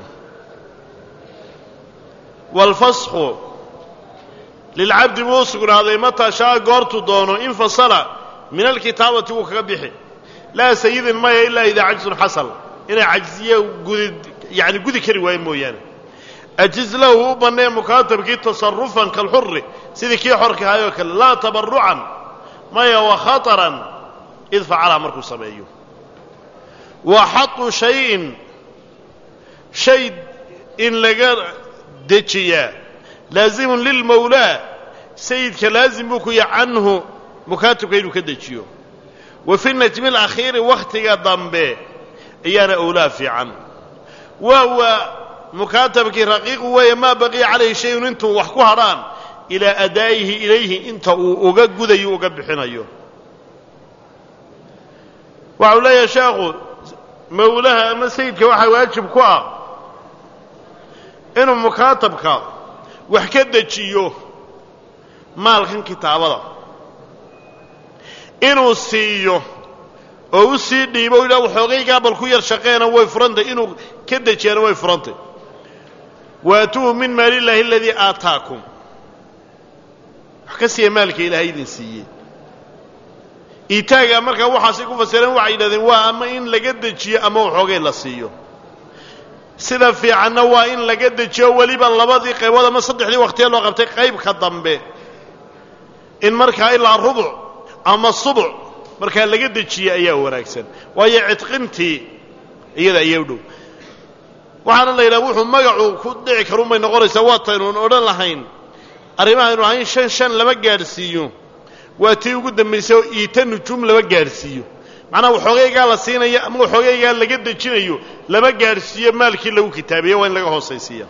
waalfasku lilcabdi buu u sugnaaday mataa shaa goortuu doono infasala min alkitaabati wuu kaga bixi laa sayidin maya ilaa idaa cajsun xasal inay cajziye gudi yani gudi kari waayo mooyaane ajiz lahu u bannee mukaatabkii tasarufan kalxuri sidii kii xorka ahaayoo kale laa tabarucan maya wa khataran id facala markuu sameeyo wa xatu shayin shay in laga dejiyaa laazimun lilmawlaa sayidka laazim buu ku yahay canhu mukaatabka inuu ka dejiyo wa fi najmi alakhiiri wakhtiga dambe ayaana owlaa fiican waa waa mukaatabkii raqiiqu weeye maa baqiya calayhi shayun intuu wax ku hadhaan ilaa adaa'ihi ilayhi inta uu uga gudayo uga bixinayo waxa uu leeyahay sheekhu mawlaha ama sayidka waxaa waajib ku ah inuu mukaatabka wax ka dejiyo maalkan kitaabada inuu siiyo oo u sii dhiibo ilaa waxoogaygaa bal ku yar shaqeena way furantay inuu ka dejiyaana way furantay waatuuhu min maali illaahi aladii aataakum wax ka siiya maalka ilaahay idin siiyey iitaaga markaa waxaasay ku fasireen waxay yidhahdeen waa ama in laga dejiyo ama waxoogay la siiyo sida fiicanna waa in laga dejiyo weliba labadii qaybood ama saddexdii waqtiya loo qabtay qaybka dambe in markaa ilaa rubuc ama subuc markaa laga dejiye ayaa wanaagsan waayo cidqintii iyada ayaa u dhow waxaana la yidhaha wuxuu magacu ku dhici karun bay noqonaysaa waataynuun odhan lahayn arrimahaynu ahayn shan shan lama gaadhsiiyo waa tii ugu dambaysay oo iita nujuum lama gaadhsiiyo macnaha waxoogaygaa la siinayo ama waxoogaygaa laga dejinayo lama gaadhsiiyo maalkii lagu kitaabiye waa in laga hoosaysiiya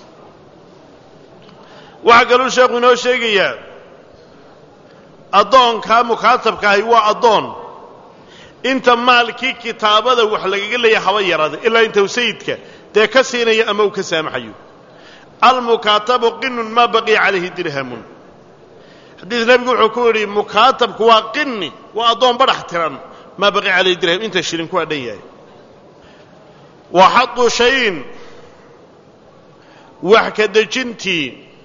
waxaa kaluu sheekhu inoo sheegayaa addoonkaa mukaatabka ahi waa addoon inta maalkii kitaabada wax lagaga leeya haba yaraada ilaa inta uu sayidka dee ka siinayo ama uu ka saamaxayo almukaatabu qinun maa baqiya calayhi dirhamun xadiis nebigu wuxuu ku yidhi mukaatabku waa qini waa addoon badhax tiran maa baqiya calayhi dirham inta shilin ku adhan yahay wa xadu shayin wax ka dejintii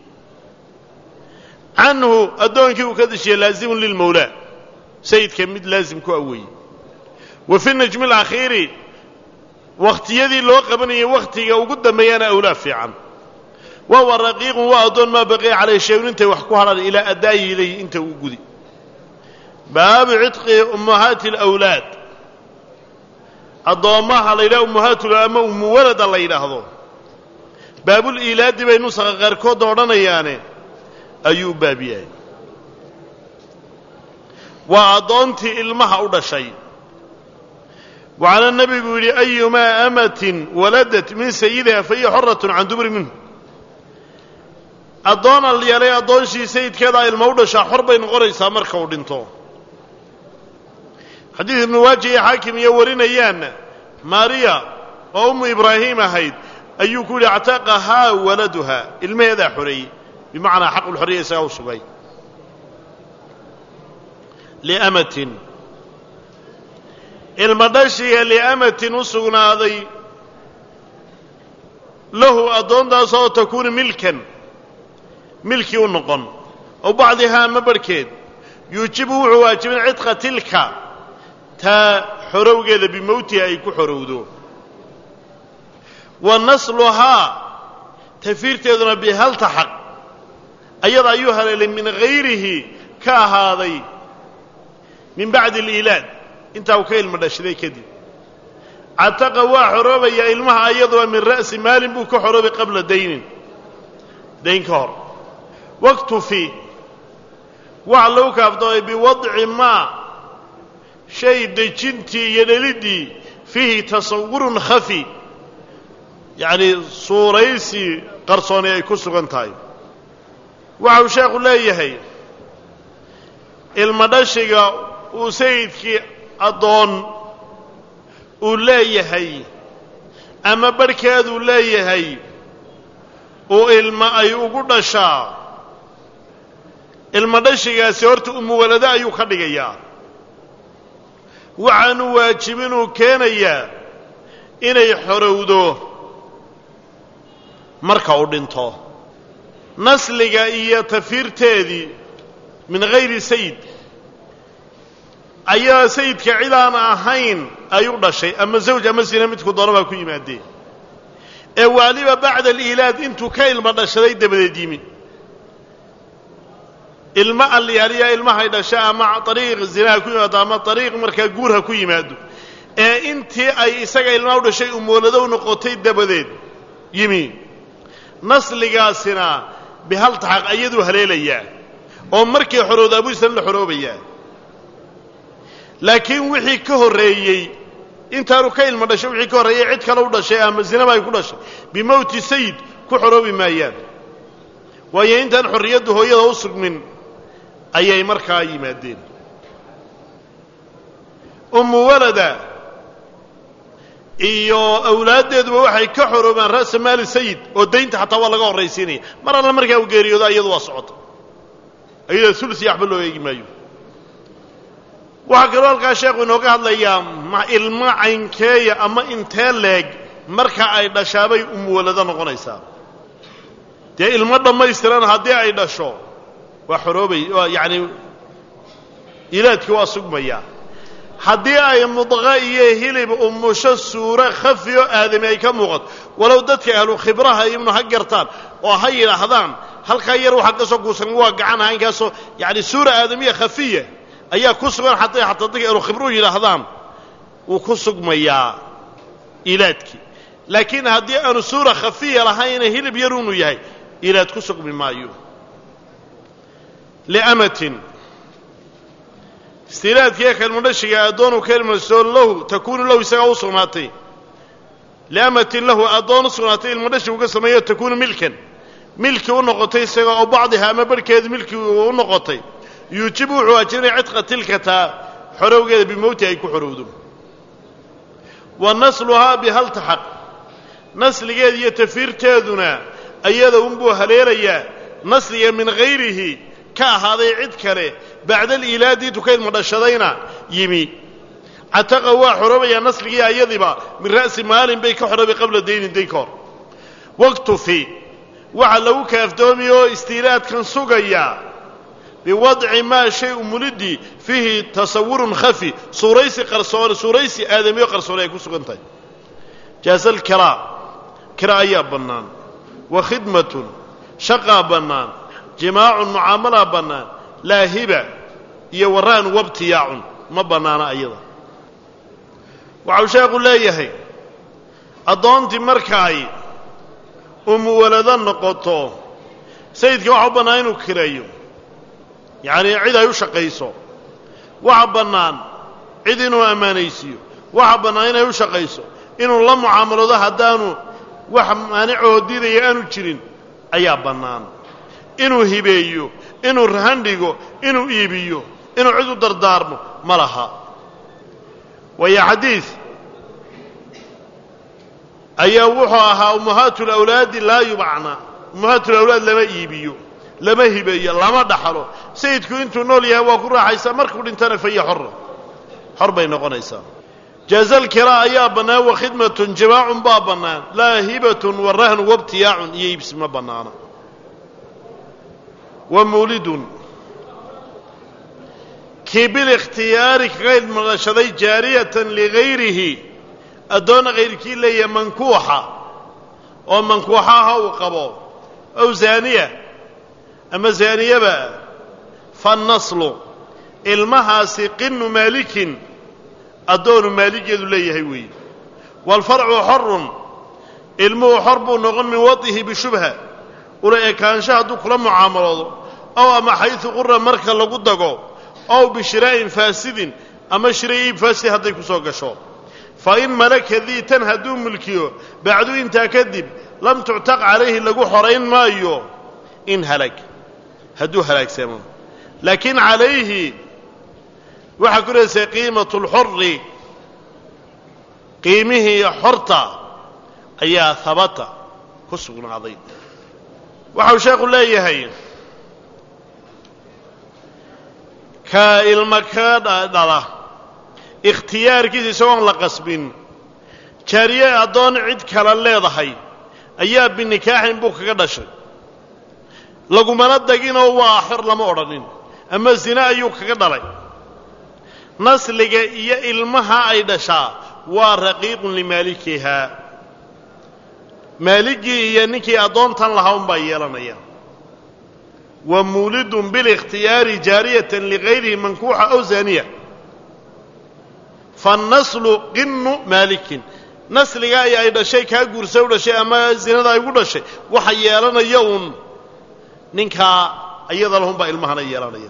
canhu addoonkii uu ka dejiya laazimun lilmawlaa sayidka mid laazim ku aweeyey wa fi najmi alakhiiri wakhtiyadii loo qabanayay wakhtiga ugu dambeeyana awlaa fiican wawa raqiiqun waa addoon maa baqiya calayh shayun intay wax ku hadhaan ilaa addaayi ilayhi inta uu gudi baabu cidqi ummahaati alawlaad addoommaha la yidhaha ummahaatula ama umuwalada la yidhaahdo baabul iilaadi bay nusaqa qaarkoodda odhanayaane ayuu u baab yahay waa addoontii ilmaha u dhashay waxaana nebigu yidhi ayumaa amatin waladat min sayidiha fa hiya xoratun can dubri minhu addoon al yeelay addoonshii sayidkeedaa ilma u dhashaa xor bay noqonaysaa marka uu dhinto xadiid ibnu waaji iyo xaakim iyo warinayaanna maariya oo ummu ibraahiim ahayd ayuu ku yidhi actaqahaa waladuha ilmaheedaa xoreeyey bimacnaa xaqulxorriya isagaa u sugay liamatin ilma dhashiga liamatin u sugnaaday lahu addoontaasoo takuunu milkan milkii u noqon ow bacdihaa ma barhkeed yuujibu wuxuu waajibin cidqa tilka taa xorowgeeda bimowtiha ay ku xorowdo wa nasluhaa tafiirteeduna bihaltaxaq ayada ayuu haleelay min hayrihi ka ahaaday min bacdi aliilaad intaa uu ka ilmo dhashaday kadib cataqa waa xoroobayaa ilmaha ayaduo min ra'si maalin buu ka xoroobay qabla daynin dayn ka hor waktufi waxa lagu kaaftoomay biwadci maa shay dejintii iyo dheliddii fiihi tasawurun khafi yacnii suuraysi qarsooni ay ku sugan tahay waxa uu sheekhu leeyahay ilma dhashiga uu sayidkii addoon uu leeyahay ama barhkeeduu leeyahay uu ilma ay ugu dhashaa ilma dhashigaasi horta umuwalado ayuu ka dhigayaa waxaanu waajibinuu keenayaa inay xorowdo marka uu dhinto nasliga iyo tafiirteedii min hayri sayid ayaa sayidka cid aan ahayn ay u dhashay ama zawj ama sina midku doona baa ku yimaadeen ee waaliba bacda aliilaad intuu ka ilmo dhashaday dabadeed yimi ilmo alyaaliya ilmahay dhashay ama ariiq zinaha ku yimaado ama ariiq markaa guur ha ku yimaado ee intii ay isaga ilmaha u dhashay umuwaladow noqotay dabadeed yimi nasligaasina bihaltaxaq ayaduu haleelayaa oo markii xorowda abuisan la xoroobayaa laakiin wixii ka horreeyey intaanu ka ilmo dhashay wixii ka horreeyey cid kale u dhashay ama zinaba ay ku dhashay bimowti sayid ku xoroobi maayaan waayo intaan xorriyaddu hooyada u sugmin ayay markaa yimaadeen ummu walada iyo awlaaddeeduba waxay ka xoroobaan ra'sa maali sayid oo daynta xataa waa laga horraysiinaya mar alla markaa u geeriyooda iyadu waa socota iyada ulsi waxba loo eegi maayo waxaa kaloo halkaa sheekhu inooga hadlayaa ma ilmo caynkeeya ama intee leeg marka ay dhashaabay umuwalado noqonaysaa dee ilmo dhammaystiran haddii ay dhasho waa xoroobay waa yacani ilaadkii waa sugmayaa haddii ay mudqa iyo hilib umusho suuro khafi oo aadami ay ka muuqato walow dadka ahlu khibraha ibnu ha gartaan oo ha yidhaahdaan halkaa yar waxaa ka soo guusan waa gacan haynkaasoo yacani suura aadamiya khafiya ayaa ku sugan xataa xataa dadka ahlu khibruhu yidhaahdaan wuu ku sugmayaa ilaadkii laakiin haddii aanu suura khafiya lahayna hilib yar unu yahay ilaad ku sugmi maayo liamatin istilaadkiiyo kelmadhashiga addoonu kelmadso lahu takuunu lahu isagaa u sugnaatay liamatin lahu addoon u sugnaatay ilmadhashi uga sameeyo takuunu milkan milki u noqotay isaga oo bacdiha ama barhkeeda milki u noqotay yuujibu wuxuu ajrinaya cidqa tilkataa xorowgeeda bimowti ay ku xorowdo wa nasluhaa bihaltaxaq nasligeeda iyo tafiirteeduna ayada unbuu haleelayaa nasliga min hayrihi ka ahaaday cid kale bacda aliilaadi intuu ka ilmadhashadayna yimi cataqa waa xoroobayaa nasligii ayadiba min ra'si maalin bay ka xoroobay qabla daynin dayn ka hor waktufi waxaa lagu kaaftoomi oo istiilaadkan sugaya biwadci maa shay umulidii fiihi tasawurun khafi suuraysi qarsoon suuraysi aadamiyo qarsoon ay ku sugan tahay jaasal kiraa kira ayaa bannaan wa khidmatun shaqaa bannaan jimaacun mucaamalaa bannaan laa hiba iyo waraan wabtiyaacun ma bannaana ayada waxau sheekhu leeyahay addoontii markaay umuwalado noqoto sayidka waxa u bannaan inuu kireeyo yacnii cid ay u shaqayso waxa bannaan cid inuu ammaanaysiiyo waxa bannaan inay u shaqayso inuu la mucaamaloodo haddaanu wax maanicoo diidaya aanu jirin ayaa bannaan inuu hibeeyo inuu rahan dhigo inuu iibiyo inuu cid u dardaarmo ma laha waayo xadiid ayaa wuxuu ahaa ummahaatu lawlaadi laa yubacna ummahaatu lawlaad lama iibiyo lama hibeeyo lama dhaxlo sayidku intuu nool yahay waa ku raaxaysaa markuu dhintana faya xora xor bay noqonaysaa jaazal kiraa ayaa bannaan wa khidmatun jimaacun baa bannaan laa hibatun wa rahnu wabtiyaacun iyo iibsi ma bannaana wa mawlidun kii bilikhtiyaari kaga ilmadhashaday jaariyatan ligayrihi addoonna kayrkii leeyahay mankuuxa oo mankuuxaha uu qabo ow zaaniya ama zaaniyaba fannaslu ilmahaasi qinu maalikin addoonu maaligeedu leeyahay weeye waalfarcu xorun ilmuhu xor buu noqon min wadihi bishubha ula ekaansho hadduu kula mucaamaloodo ow ama xaysu qura marka lagu dago ow bishiraa'in faasidin ama shira iib faasid hadday ku soo gasho fa in malaka dii tan hadduu mulkiyo bacdu intaa kadib lam tuctaq calayhi lagu xorayn maayo in halag hadduu halaagsamo laakiin calayhi waxaa ku leedaysay qiimatu lxori qiimihii xorta ayaa habata ku sugnaaday waxau sheekhu leeyahay ka ilma ka dhala ikhtiyaarkiisa isagoon la qasbin jaariye addoon cid kale leedahay ayaa binikaaxin buu kaga dhashay lagumana daginoo waa xor lama odhanin ama zine ayuu kaga dhalay nasliga iyo ilmaha ay dhashaa waa raqiiqun limaalikihaa maaligii iyo ninkii addoontan lahaa unbaa yeelanaya wa muulidun bilikhtiyaari jaariyatan ligayrihi mankuuxa aw zaaniya fannaslu qinu maalikin nasliga ay ay dhashay kaa guursa u dhashay ama zinada ay ugu dhashay waxa yeelanaya uun ninkaa iyada lahunbaa ilmahana yeelanaya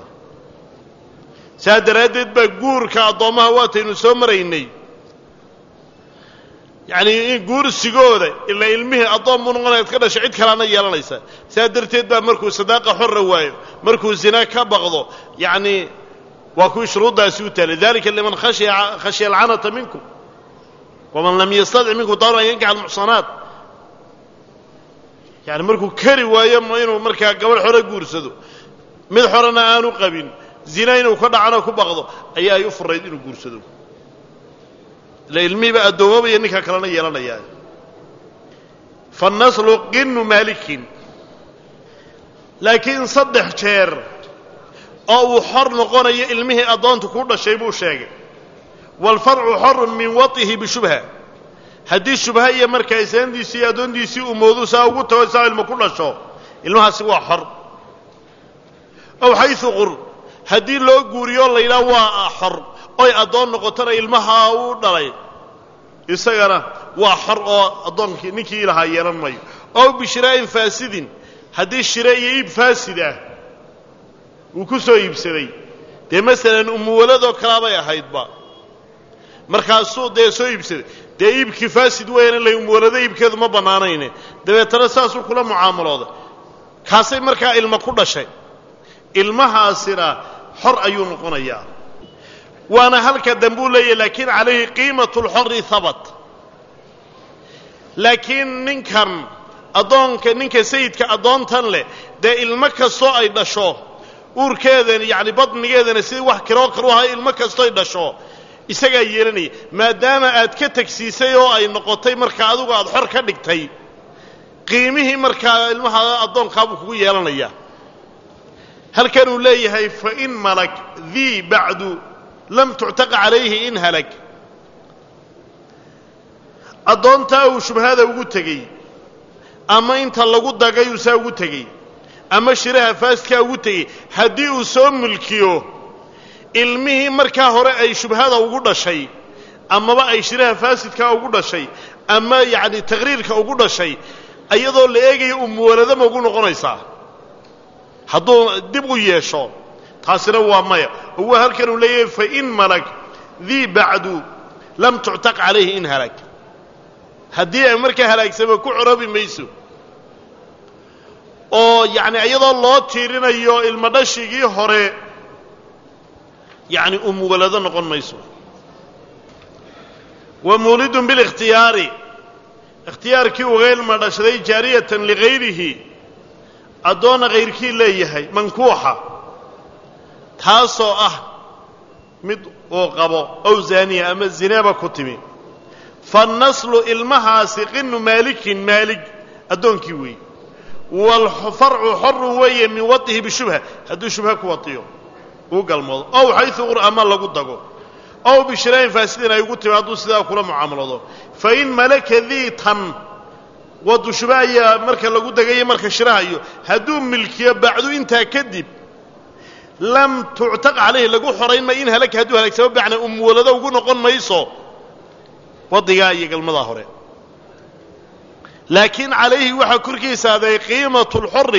saa daraaddeed baa guurka addoommaha waataynu soo maraynay yacnii guursigooda ila ilmihii addoon buu noqonayaad ka dhashay cid kalaana yeelanaysa sidaa darteed baa markuu sadaaqa xorra waayo markuu zina ka baqdo yacnii waa kuwii shuruuddaasi u taalay dalika liman khashiya khashya alcanata minkum waman lam yastadic minkum dawra an yankaxa almuxsanaat yani markuu kari waayo inuu markaa gabadh xore guursado mid xorena aanu qabin zina inuu ka dhacano ku baqdo ayaa ay u furayd inuu guursado ila ilmihiiba addoomabaya ninka kalena yeelanayaa fanaslu qinu maalikin laakiin saddex jeer oo uu xor noqonayo ilmihii addoonta ku dhashay buu sheegay waalfarcu xorun min watihi bishubha haddii shubha iyo markaa islaantiisii iyo addoontiisii uu moodu saa ugu tago saa ilmo ku dhasho ilmahaasi waa xor ow xaysu qur haddii loo guuriyo la yidhaha waa xor oy addoon noqotona ilmaha uu dhalay isagana waa xor oo addoonkii ninkii ilahaa yeelan mayo ow bishiraa'in faasidin haddii shire iyo iib faasid ah uu ku soo iibsaday dee masalan umuwaladoo kalaabay ahaydba markaasuu dee soo iibsaday dee iibkii faasid weeyaan ila umuwalado iibkeedu ma bannaanayne dabeetana saasuu kula mucaamalooday kaasay markaa ilmo ku dhashay ilmahaasina xor ayuu noqonayaa waana halka dambuu leeyahy laakiin calayhi qiimatu lxori habat laakiin ninkan addoonka ninka sayidka addoontan leh dee ilmo kastoo ay dhasho uurkeedan yacni badnigeedana sidii wax kiroo kalu ahay ilmo kastoo ay dhasho isagaa yeelanaya maadaama aad ka tegsiisay oo ay noqotay markaa adigu aada xor ka dhigtay qiimihii markaa ilmaha addoonkaabuu kugu yeelanayaa halkan uu leeyahay fain malak dii bacdu lam tuctaqa calayhi in halag addoontaa uu shubhada ugu tegey ama inta lagu dagay uu saa ugu tegey ama shiraha faasidkaa ugu tegey haddii uu soo mulkiyo ilmihii markaa hore ay shubhada ugu dhashay amaba ay shiraha faasidkaa ugu dhashay ama yacni taqhriirka ugu dhashay iyadoo la eegayo umuwalado ma ugu noqonaysaa hadduu dib u yeesho taasina waa maya oo waa halkan uu leeyahay fain malag dii bacdu lam tuctaq calayhi in halag haddii ay markaa halaagsamo ku corobi mayso oo yacni iyadoo loo tiirinayo ilmo dhashigii hore yacni umuwalado noqon mayso wa muulidun bilikhtiyaari ikhtiyaarkii uga ilma dhashaday jaariyatan ligayrihi addoonna kayrkii leeyahay mankuuxa taasoo ah mid uu qabo ow zaaniya ama zineeba ku timi fannaslu ilmahaasi qinu maalikin maalig addoonkii weeye waalfarcu xorun weeye min wadihi bishubha hadduu shubha ku wadiyo uu galmoodo ow xaysu qur ama lagu dago ow bishiraayin faasidin ay ugu timi hadduu sidaa kula mucaamaloodo fain malaka dii tan wadu shubha ayaa marka lagu dagayo marka shirahayo hadduu milkiyo bacdu intaa kadib lam tuctaq calayhi lagu xorayn mayo in halaka hadduu halaagsamo bacna umuwalado ugu noqon mayso wadigaa iyo galmadaa hore laakiin calayhi waxaa korkiisa aday qiimatu lxori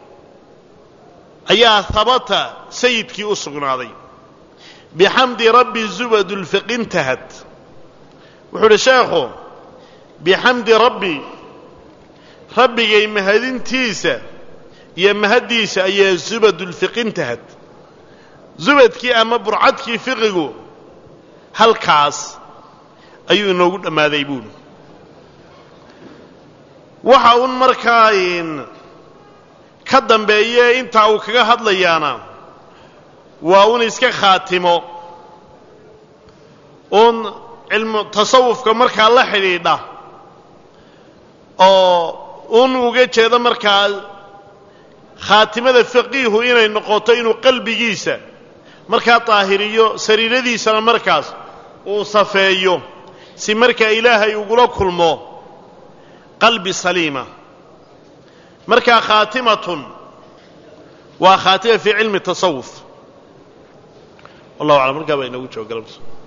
ayaa habata sayidkii u sugnaaday bixamdi rabbi zubadulfiqintahad wuxuu uhi sheekhu bixamdi rabbi rabbigay mahadintiisa iyo mahaddiisa ayaa zubadulfiqintahad zubadkii ama burcadkii fiqigu halkaas ayuu inoogu dhammaaday buuli waxa uun markaa ka dambeeye intaa uu kaga hadlayaana waa un iska khaatimo uun cilmu tasawufka markaa la xidhiidha oo un uga jeedo markaa khaatimada faqiihu inay noqoto inuu qalbigiisa markaa daahiriyo sariiradiisana markaas uu safeeyo si markaa ilaahay ugula kulmo qalbi saliima markaa khaatimatun waa khaatima fii cilmi tasawuf wallahu aclam markaa baa inoogu jooga galabta